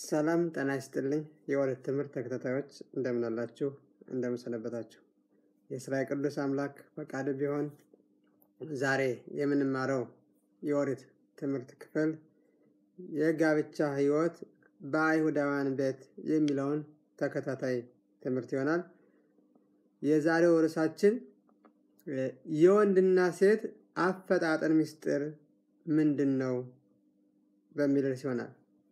ሰላም ጤና ይስጥልኝ የኦሪት ትምህርት ተከታታዮች እንደምን አላችሁ? እንደምን ሰነበታችሁ? የእስራኤል ቅዱስ አምላክ ፈቃድ ቢሆን ዛሬ የምንማረው የኦሪት ትምህርት ክፍል የጋብቻ ሕይወት በአይሁዳውያን ቤት የሚለውን ተከታታይ ትምህርት ይሆናል። የዛሬው ርዕሳችን የወንድና ሴት አፈጣጠር ምስጢር ምንድን ነው በሚል ርዕስ ይሆናል።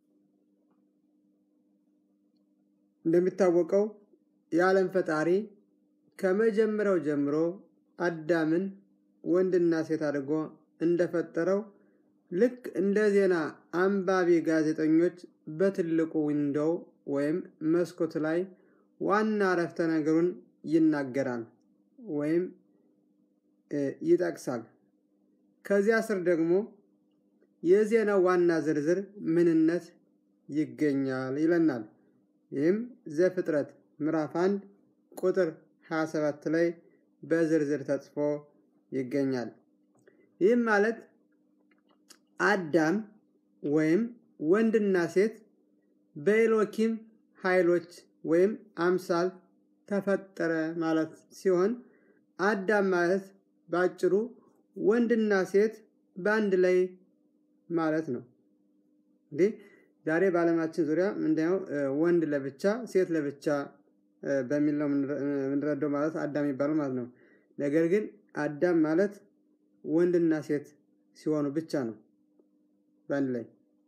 እንደሚታወቀው የዓለም ፈጣሪ ከመጀመሪያው ጀምሮ አዳምን ወንድና ሴት አድርጎ እንደፈጠረው ልክ እንደ ዜና አንባቢ ጋዜጠኞች በትልቁ ዊንዶው ወይም መስኮት ላይ ዋና አረፍተ ነገሩን ይናገራል ወይም ይጠቅሳል። ከዚያ ስር ደግሞ የዜናው ዋና ዝርዝር ምንነት ይገኛል ይለናል። ይህም ዘፍጥረት ምዕራፍ 1 ቁጥር 27 ላይ በዝርዝር ተጽፎ ይገኛል። ይህም ማለት አዳም ወይም ወንድና ሴት በኤሎኪም ኃይሎች ወይም አምሳል ተፈጠረ ማለት ሲሆን አዳም ማለት በአጭሩ ወንድና ሴት በአንድ ላይ ማለት ነው። እንዲህ ዛሬ በዓለማችን ዙሪያ ምንድነው ወንድ ለብቻ ሴት ለብቻ በሚል ነው የምንረዳው ማለት አዳም የሚባለው ማለት ነው። ነገር ግን አዳም ማለት ወንድና ሴት ሲሆኑ ብቻ ነው በአንድ ላይ።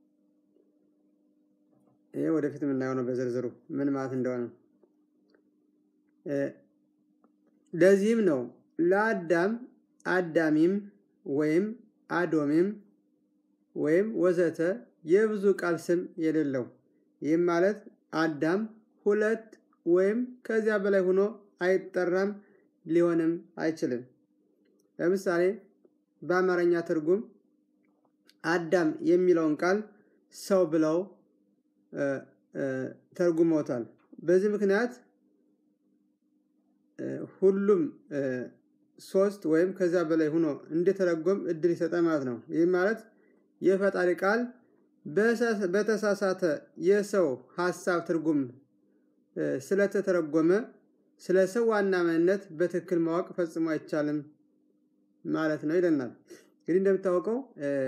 ይሄ ወደፊት የምናየው ነው በዝርዝሩ ምን ማለት እንደሆነ። ለዚህም ነው ለአዳም አዳሚም ወይም አዶሚም ወይም ወዘተ የብዙ ቃል ስም የሌለው። ይህም ማለት አዳም ሁለት ወይም ከዚያ በላይ ሆኖ አይጠራም፣ ሊሆንም አይችልም። ለምሳሌ በአማርኛ ትርጉም አዳም የሚለውን ቃል ሰው ብለው ተርጉመውታል። በዚህ ምክንያት ሁሉም ሶስት ወይም ከዚያ በላይ ሆኖ እንዲተረጎም እድል ይሰጣል ማለት ነው። ይህ ማለት የፈጣሪ ቃል በተሳሳተ የሰው ሀሳብ ትርጉም ስለተተረጎመ ስለ ሰው ዋና ማንነት በትክክል ማወቅ ፈጽሞ አይቻልም ማለት ነው ይለናል። እንግዲህ እንደምታወቀው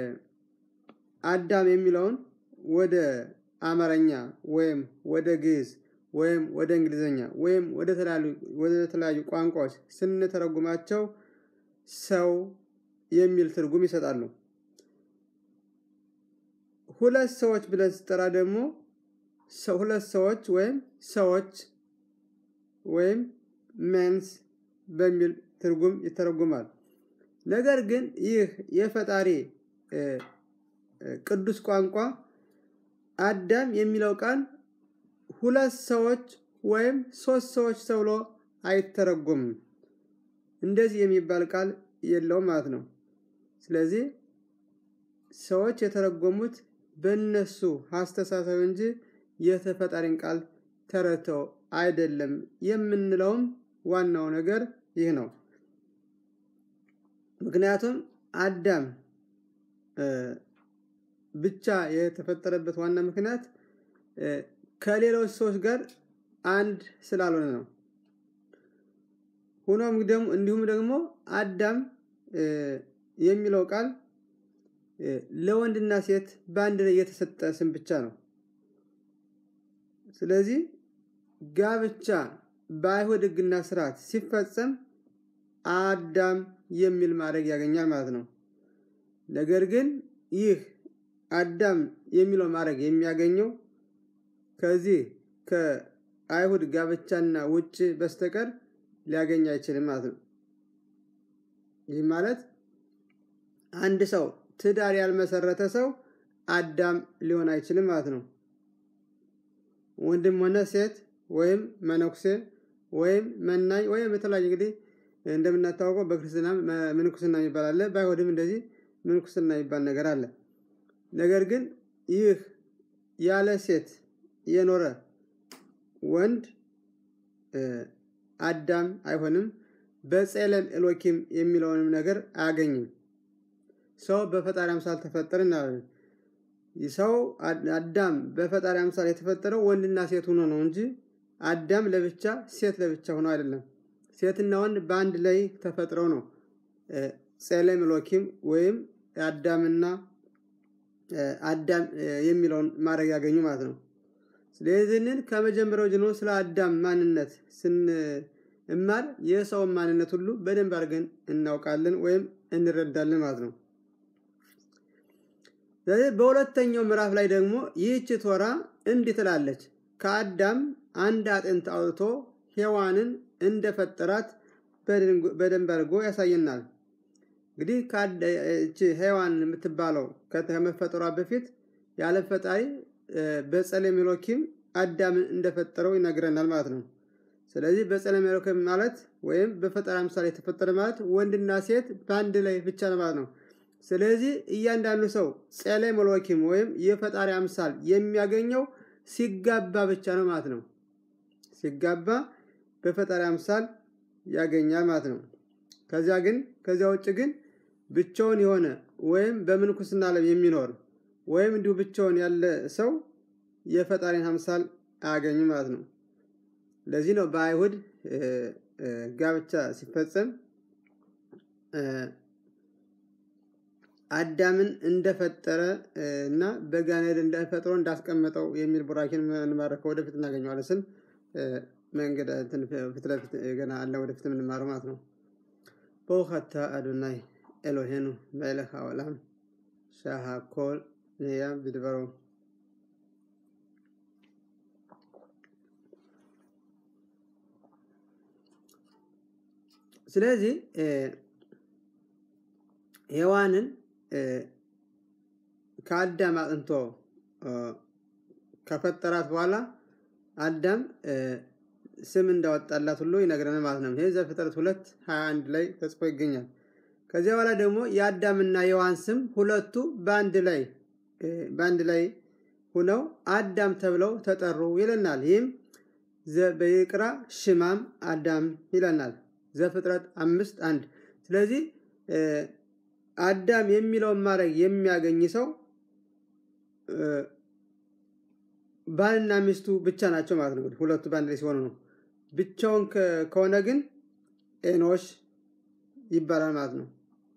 አዳም የሚለውን ወደ አማርኛ ወይም ወደ ግዕዝ ወይም ወደ እንግሊዝኛ ወይም ወደ ተለያዩ ቋንቋዎች ስንተረጉማቸው ሰው የሚል ትርጉም ይሰጣሉ። ሁለት ሰዎች ብለን ስጠራ ደግሞ ሁለት ሰዎች ወይም ሰዎች ወይም ሜንስ በሚል ትርጉም ይተረጉማል። ነገር ግን ይህ የፈጣሪ ቅዱስ ቋንቋ አዳም የሚለው ቃል ሁለት ሰዎች ወይም ሶስት ሰዎች ተብሎ አይተረጎምም። እንደዚህ የሚባል ቃል የለውም ማለት ነው። ስለዚህ ሰዎች የተረጎሙት በእነሱ አስተሳሰብ እንጂ የተፈጣሪን ቃል ተረድተው አይደለም የምንለውም ዋናው ነገር ይህ ነው። ምክንያቱም አዳም ብቻ የተፈጠረበት ዋና ምክንያት ከሌሎች ሰዎች ጋር አንድ ስላልሆነ ነው። ሆኖም ደግሞ እንዲሁም ደግሞ አዳም የሚለው ቃል ለወንድና ሴት በአንድ ላይ የተሰጠ ስም ብቻ ነው። ስለዚህ ጋብቻ በአይሁድ ሕግና ስርዓት ሲፈጸም አዳም የሚል ማድረግ ያገኛል ማለት ነው። ነገር ግን ይህ አዳም የሚለው ማድረግ የሚያገኘው ከዚህ ከአይሁድ ጋብቻና ውጭ በስተቀር ሊያገኝ አይችልም ማለት ነው። ይህ ማለት አንድ ሰው ትዳር ያልመሰረተ ሰው አዳም ሊሆን አይችልም ማለት ነው። ወንድም ሆነ ሴት ወይም መነኩሴ ወይም መናኝ ወይም የተለያዩ እንግዲህ እንደምናታወቀው በክርስትና ምንኩስና የሚባል አለ። በአይሁድም እንደዚህ ምንኩስና የሚባል ነገር አለ። ነገር ግን ይህ ያለ ሴት የኖረ ወንድ አዳም አይሆንም። በጼለም ኤሎኪም የሚለውንም ነገር አያገኝም። ሰው በፈጣሪ አምሳል ተፈጠረ እናለን። ሰው አዳም በፈጣሪ አምሳል የተፈጠረው ወንድና ሴት ሆኖ ነው እንጂ አዳም ለብቻ ሴት ለብቻ ሆኖ አይደለም። ሴትና ወንድ በአንድ ላይ ተፈጥረው ነው ጼሌም ሎኪም ወይም አዳምና አዳም የሚለውን ማድረግ ያገኙ ማለት ነው። ስለዚህንን ከመጀመሪያው ጀምሮ ስለ አዳም ማንነት ስንማር የሰውን ማንነት ሁሉ በደንብ አድርገን እናውቃለን ወይም እንረዳለን ማለት ነው። ስለዚህ በሁለተኛው ምዕራፍ ላይ ደግሞ ይህች ቶራ እንዲህ ትላለች፣ ከአዳም አንድ አጥንት አውጥቶ ሔዋንን እንደፈጠራት በደንብ አድርጎ ያሳየናል። እንግዲህ ሔዋን የምትባለው ከመፈጠሯ በፊት ያለ ፈጣሪ በጸሌም ኤሎኪም አዳምን እንደፈጠረው ይነግረናል ማለት ነው። ስለዚህ በጸሌም ኤሎኪም ማለት ወይም በፈጠራ ምሳሌ የተፈጠረ ማለት ወንድና ሴት በአንድ ላይ ብቻ ነው ማለት ነው። ስለዚህ እያንዳንዱ ሰው ጸሌም ኤሎኪም ወይም የፈጣሪ አምሳል የሚያገኘው ሲጋባ ብቻ ነው ማለት ነው። ሲጋባ በፈጣሪ አምሳል ያገኛል ማለት ነው። ከዚያ ግን ከዚያ ውጭ ግን ብቻውን የሆነ ወይም በምንኩስና ዓለም የሚኖር ወይም እንዲሁ ብቻውን ያለ ሰው የፈጣሪን አምሳል አያገኝም ማለት ነው። ለዚህ ነው በአይሁድ ጋብቻ ሲፈጸም አዳምን እንደፈጠረ እና በጋኔል እንደፈጥሮ እንዳስቀመጠው የሚል ቡራኪን እንማረከው ወደፊት እናገኘዋለን ስል መንገድ ፊት ለፊት ገና አለ ወደፊት የምንማረው ማለት ነው። በውኸታ አዶናይ ኤሎሄኑ መለክ העולם שהכל נהיה בדברו ስለዚህ ሔዋንን ከአዳም አጥንቶ ከፈጠራት በኋላ አዳም ስም እንዳወጣላት ሁሉ ይነግረናል ማለት ነው። ይህ ዘፍጥረት ሁለት ሀያ አንድ ላይ ተጽፎ ይገኛል። ከዚያ በኋላ ደግሞ የአዳምና የሔዋን ስም ሁለቱ በአንድ ላይ በአንድ ላይ ሁነው አዳም ተብለው ተጠሩ ይለናል። ይህም በይቅራ ሽማም አዳም ይለናል። ዘፍጥረት አምስት አንድ ስለዚህ አዳም የሚለውን ማድረግ የሚያገኝ ሰው ባልና ሚስቱ ብቻ ናቸው ማለት ነው። ሁለቱ በአንድ ላይ ሲሆኑ ነው። ብቻውን ከሆነ ግን ኤኖሽ ይባላል ማለት ነው።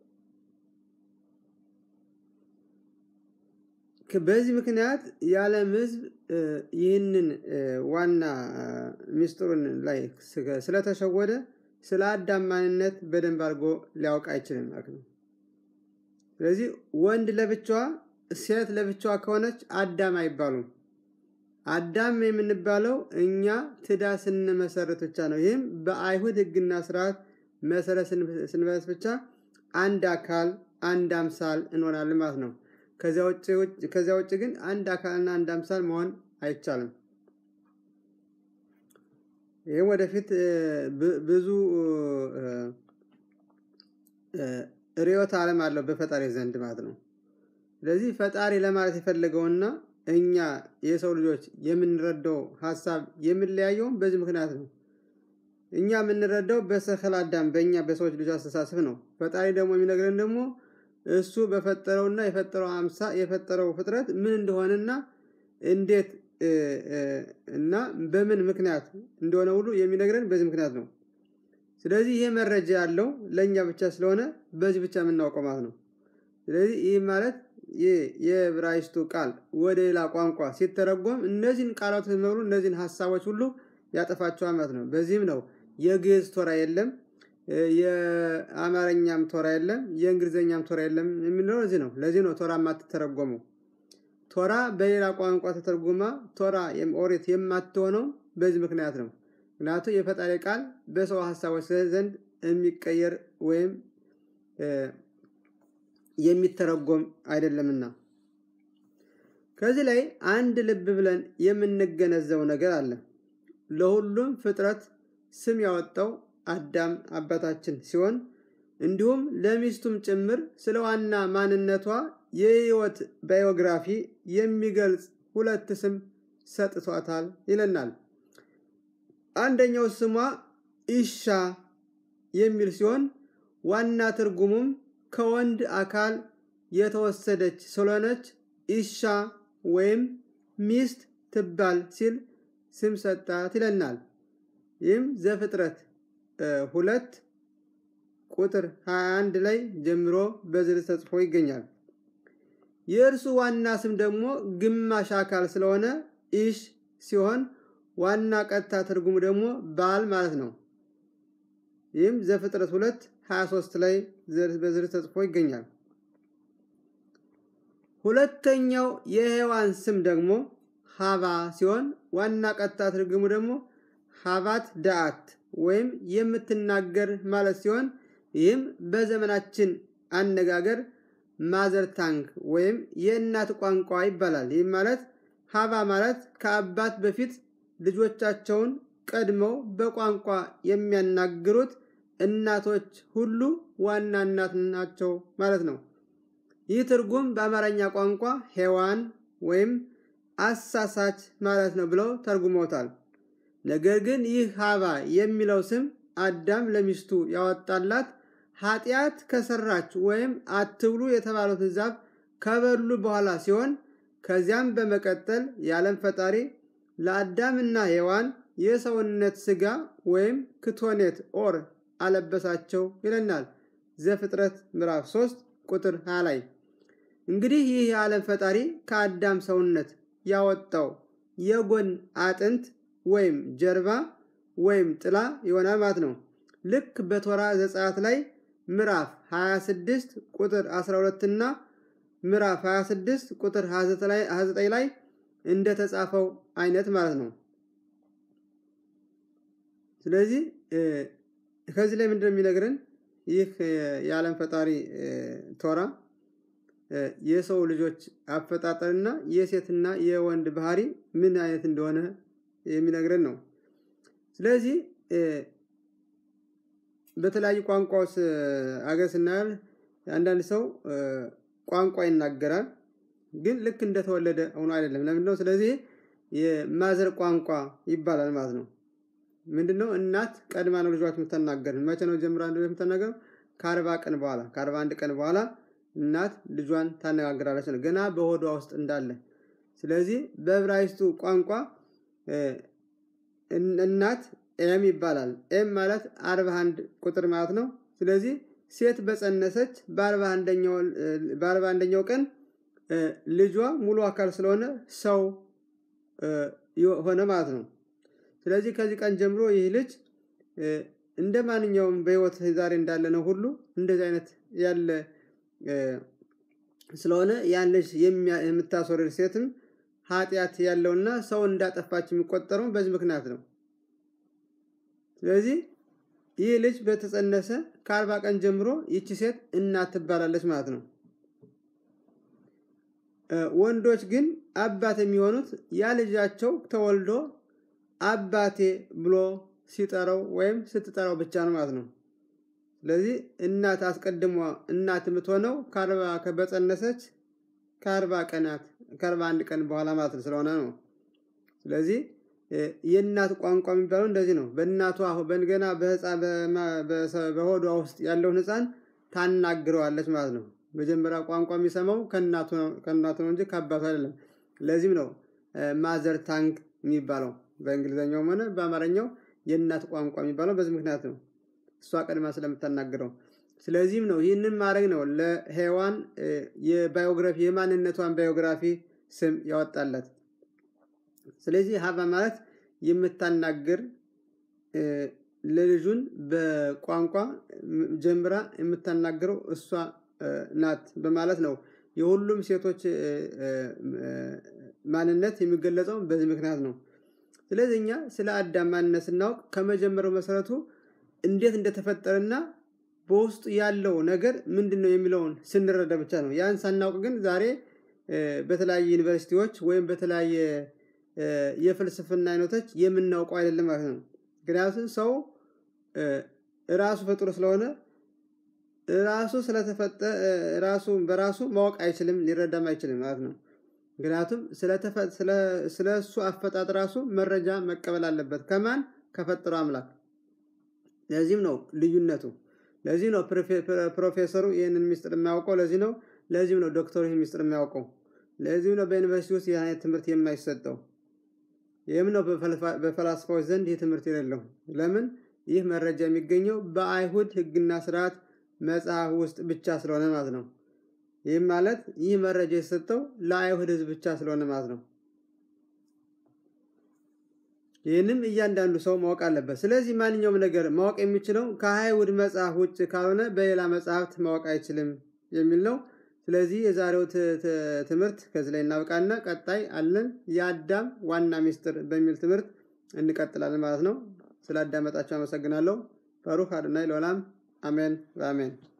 በዚህ ምክንያት የዓለም ሕዝብ ይህንን ዋና ሚስጥሩን ላይ ስለተሸወደ ስለ አዳም ማንነት በደንብ አድርጎ ሊያውቅ አይችልም ማለት ነው። ስለዚህ ወንድ ለብቻዋ ሴት ለብቻዋ ከሆነች አዳም አይባሉም። አዳም የምንባለው እኛ ትዳር ስንመሰረት ብቻ ነው። ይህም በአይሁድ ሕግና ስርዓት መሰረት ስንመሰረት ብቻ አንድ አካል አንድ አምሳል እንሆናለን ማለት ነው። ከዚያ ውጭ ግን አንድ አካልና አንድ አምሳል መሆን አይቻልም። ይህም ወደፊት ብዙ ርዕዮተ ዓለም አለው በፈጣሪ ዘንድ ማለት ነው። ስለዚህ ፈጣሪ ለማለት የፈለገውና እኛ የሰው ልጆች የምንረዳው ሀሳብ የሚለያየውም በዚህ ምክንያት ነው። እኛ የምንረዳው በሰከል አዳም በእኛ በሰዎች ልጆች አስተሳሰብ ነው። ፈጣሪ ደግሞ የሚነግረን ደግሞ እሱ በፈጠረውና የፈጠረው አምሳ የፈጠረው ፍጥረት ምን እንደሆነና እንዴት እና በምን ምክንያት እንደሆነ ሁሉ የሚነግረን በዚህ ምክንያት ነው። ስለዚህ ይሄ መረጃ ያለው ለእኛ ብቻ ስለሆነ በዚህ ብቻ የምናውቀው ማለት ነው። ስለዚህ ይህ ማለት ይህ የዕብራይስጡ ቃል ወደ ሌላ ቋንቋ ሲተረጎም እነዚህን ቃላት በሙሉ እነዚህን ሀሳቦች ሁሉ ያጠፋቸዋል ማለት ነው። በዚህም ነው የግዕዝ ቶራ የለም፣ የአማርኛም ቶራ የለም፣ የእንግሊዝኛም ቶራ የለም የምንለው ለዚህ ነው። ለዚህ ነው ቶራ የማትተረጎመው። ቶራ በሌላ ቋንቋ ተተርጉማ ቶራ ኦሪት የማትሆነው በዚህ ምክንያት ነው። ምክንያቱም የፈጣሪ ቃል በሰው ሀሳቦች ዘንድ የሚቀየር ወይም የሚተረጎም አይደለምና። ከዚህ ላይ አንድ ልብ ብለን የምንገነዘበው ነገር አለ። ለሁሉም ፍጥረት ስም ያወጣው አዳም አባታችን ሲሆን እንዲሁም ለሚስቱም ጭምር ስለ ዋና ማንነቷ የህይወት ባዮግራፊ የሚገልጽ ሁለት ስም ሰጥቷታል ይለናል። አንደኛው ስሟ ኢሻ የሚል ሲሆን ዋና ትርጉሙም ከወንድ አካል የተወሰደች ስለሆነች ኢሻ ወይም ሚስት ትባል ሲል ስም ሰጣት ይለናል። ይህም ዘፍጥረት ሁለት ቁጥር 21 ላይ ጀምሮ በዝርዝር ተጽፎ ይገኛል። የእርሱ ዋና ስም ደግሞ ግማሽ አካል ስለሆነ ኢሽ ሲሆን ዋና ቀጥታ ትርጉሙ ደግሞ ባል ማለት ነው። ይህም ዘፍጥረት 2 23 ላይ በዝርዝር ተጽፎ ይገኛል። ሁለተኛው የሔዋን ስም ደግሞ ሀባ ሲሆን ዋና ቀጥታ ትርጉሙ ደግሞ ሀባት ዳአት ወይም የምትናገር ማለት ሲሆን ይህም በዘመናችን አነጋገር ማዘር ታንግ ወይም የእናት ቋንቋ ይባላል። ይህም ማለት ሀባ ማለት ከአባት በፊት ልጆቻቸውን ቀድመው በቋንቋ የሚያናግሩት እናቶች ሁሉ ዋና እናት ናቸው ማለት ነው። ይህ ትርጉም በአማርኛ ቋንቋ ሔዋን ወይም አሳሳች ማለት ነው ብለው ተርጉመውታል። ነገር ግን ይህ ሀባ የሚለው ስም አዳም ለሚስቱ ያወጣላት ኃጢአት ከሰራች ወይም አትብሉ የተባሉትን ዛፍ ከበሉ በኋላ ሲሆን ከዚያም በመቀጠል የዓለም ፈጣሪ ለአዳምና ሔዋን የሰውነት ስጋ ወይም ክቶኔት ኦር አለበሳቸው ይለናል ዘፍጥረት ምዕራፍ 3 ቁጥር 20 ላይ። እንግዲህ ይህ የዓለም ፈጣሪ ከአዳም ሰውነት ያወጣው የጎን አጥንት ወይም ጀርባ ወይም ጥላ ይሆናል ማለት ነው። ልክ በቶራ ዘጸአት ላይ ምዕራፍ 26 ቁጥር 12 እና ምዕራፍ 26 ቁጥር 29 ላይ እንደተጻፈው አይነት ማለት ነው። ስለዚህ ከዚህ ላይ ምንድነው የሚነግረን? ይህ የዓለም ፈጣሪ ቶራ የሰው ልጆች አፈጣጠርና የሴትና የወንድ ባህሪ ምን አይነት እንደሆነ የሚነግረን ነው። ስለዚህ በተለያዩ ቋንቋዎች አገር ስናያል አንዳንድ ሰው ቋንቋ ይናገራል፣ ግን ልክ እንደተወለደ ሆኖ አይደለም። ለምንድነው? ስለዚህ የማዘር ቋንቋ ይባላል ማለት ነው። ምንድነው? እናት ቀድማ ነው ልጇት የምትናገር። መቼ ነው ጀምራ የምትናገረው? ከአርባ ቀን በኋላ ከአርባ አንድ ቀን በኋላ እናት ልጇን ታነጋግራለች ነው ገና በሆዷ ውስጥ እንዳለ። ስለዚህ በዕብራይስጡ ቋንቋ እናት ኤም ይባላል። ኤም ማለት አርባ አንድ ቁጥር ማለት ነው። ስለዚህ ሴት በጸነሰች በአርባ አንደኛው ቀን ልጇ ሙሉ አካል ስለሆነ ሰው ሆነ ማለት ነው። ስለዚህ ከዚህ ቀን ጀምሮ ይህ ልጅ እንደ ማንኛውም በሕይወት ዛሬ እንዳለ ነው ሁሉ እንደዚህ አይነት ያለ ስለሆነ ያን ልጅ የምታስወርድ ሴትም ኃጢአት ያለውና ሰው እንዳጠፋች የሚቆጠረው በዚህ ምክንያት ነው። ስለዚህ ይህ ልጅ በተጸነሰ ከአርባ ቀን ጀምሮ ይቺ ሴት እናት ትባላለች ማለት ነው። ወንዶች ግን አባት የሚሆኑት ያ ልጃቸው ተወልዶ አባቴ ብሎ ሲጠራው ወይም ስትጠራው ብቻ ነው ማለት ነው። ስለዚህ እናት አስቀድሞ እናት የምትሆነው ከአርባ በጸነሰች ከአርባ ቀናት ከአርባ አንድ ቀን በኋላ ማለት ነው ስለሆነ ነው። ስለዚህ የእናት ቋንቋ የሚባለው እንደዚህ ነው። በእናቷ በገና በሆዷ ውስጥ ያለውን ሕፃን ታናግረዋለች ማለት ነው። መጀመሪያ ቋንቋ የሚሰማው ከእናቱ ነው እንጂ ከአባቱ አይደለም። ለዚህም ነው ማዘር ታንግ የሚባለው በእንግሊዝኛውም ሆነ በአማርኛው የእናት ቋንቋ የሚባለው በዚህ ምክንያት ነው። እሷ ቀድማ ስለምታናግረው። ስለዚህም ነው ይህንን ማድረግ ነው ለሔዋን የባዮግራፊ የማንነቷን ባዮግራፊ ስም ያወጣላት። ስለዚህ ሀባ ማለት የምታናግር ለልጁን በቋንቋ ጀምራ የምታናግረው እሷ ናት በማለት ነው። የሁሉም ሴቶች ማንነት የሚገለጸው በዚህ ምክንያት ነው። ስለዚህ እኛ ስለ አዳም ማንነት ስናውቅ ከመጀመሪያው መሰረቱ እንዴት እንደተፈጠረና በውስጡ ያለው ነገር ምንድን ነው የሚለውን ስንረዳ ብቻ ነው። ያን ሳናውቅ ግን ዛሬ በተለያየ ዩኒቨርሲቲዎች ወይም በተለያየ የፍልስፍና አይነቶች የምናውቀው አይደለም ማለት ነው። ምክንያቱም ሰው ራሱ ፈጥሮ ስለሆነ ራሱ ስለተፈጠ ራሱ በራሱ ማወቅ አይችልም፣ ሊረዳም አይችልም ማለት ነው። ምክንያቱም ስለ እሱ አፈጣጥ ራሱ መረጃ መቀበል አለበት። ከማን? ከፈጠረው አምላክ። ለዚህም ነው ልዩነቱ። ለዚህ ነው ፕሮፌሰሩ ይህንን ሚስጥር የሚያውቀው። ለዚህ ነው ለዚህም ነው ዶክተሩ ይህን ሚስጥር የሚያውቀው። ለዚህም ነው በዩኒቨርሲቲ ውስጥ ይህ አይነት ትምህርት የማይሰጠው። ይህም ነው በፈላስፋዎች ዘንድ ይህ ትምህርት የሌለው። ለምን? ይህ መረጃ የሚገኘው በአይሁድ ሕግና ስርዓት መጽሐፍ ውስጥ ብቻ ስለሆነ ማለት ነው። ይህም ማለት ይህ መረጃ የተሰጠው ለአይሁድ ሕዝብ ብቻ ስለሆነ ማለት ነው። ይህንም እያንዳንዱ ሰው ማወቅ አለበት። ስለዚህ ማንኛውም ነገር ማወቅ የሚችለው ከአይሁድ መጽሐፍ ውጭ ካልሆነ በሌላ መጽሐፍት ማወቅ አይችልም የሚል ነው። ስለዚህ የዛሬው ትምህርት ከዚህ ላይ እናብቃና ቀጣይ አለን የአዳም ዋና ሚስጥር በሚል ትምህርት እንቀጥላለን ማለት ነው። ስላዳመጣቸው አመሰግናለሁ። ባሩክ አዶናይ ለዓለም አሜን በአሜን